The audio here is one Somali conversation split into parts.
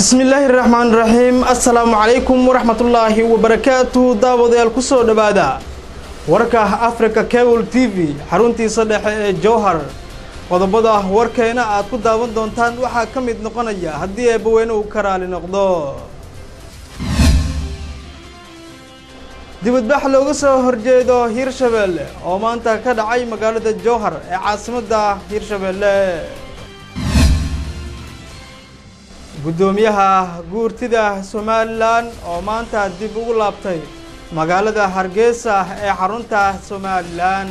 bismillaahi raxmaan raxiim assalaamu calaykum waraxmatullaahi wabarakaatu daawadayaal ku soo dhowaada warka africa cable t v xaruntiisa dhexe ee jowhar qodobada warkeena aad ku daawan doontaan waxaa ka mid noqonaya haddii eebbaweyne uu ka raali noqdo dibadbax looga soo horjeedo hiirshabeelle oo maanta ka dhacay magaalada jowhar ee caasimadda hiirshabeelle guddoomiyaha guurtida somalilan oo maanta dib ugu laabtay magaalada hargeysa ee xarunta somalilan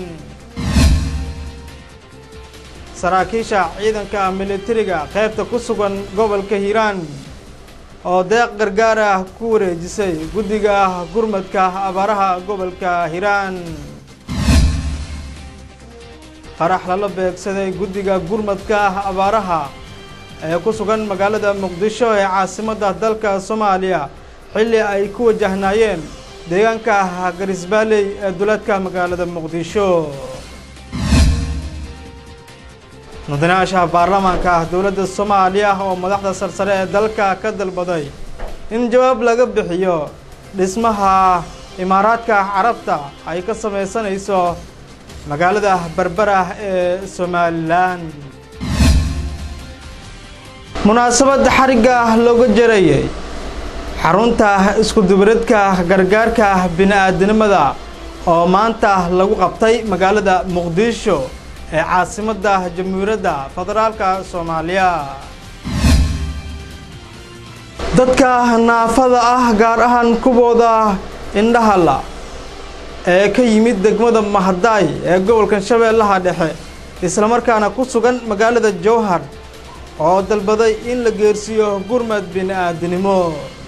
saraakiisha ciidanka militariga qaybta ku sugan gobolka hiiraan oo deeq gargaar ah ku wareejisay guddiga gurmadka abaaraha gobolka hiiraan qarax lala beegsaday guddiga gurmadka abaaraha ee ku sugan magaalada muqdisho ee caasimadda dalka soomaaliya xilli ay ku wajahnaayeen deegaanka garisbaaley ee duleedka magaalada muqdisho mudanayaasha baarlamaanka dowladda soomaaliya oo madaxda sarsare ee dalka ka dalbaday in jawaab laga bixiyo dhismaha imaaraadka carabta ay ka samaysanayso magaalada berbera ee somalilan munaasabad xarigga looga jarayay xarunta iskudubareedka gargaarka bini-aadinimada oo maanta lagu qabtay magaalada muqdisho ee caasimadda jamhuuriyadda federaalka soomaaliya dadka naafada ah gaar ahaan kuwooda indhahala ee ka yimid degmada mahadaay ee gobolka shabeellaha dhexe islamarkaana ku sugan magaalada jowhar oo dalbaday in la geersiiyo gurmad bini-aadinimo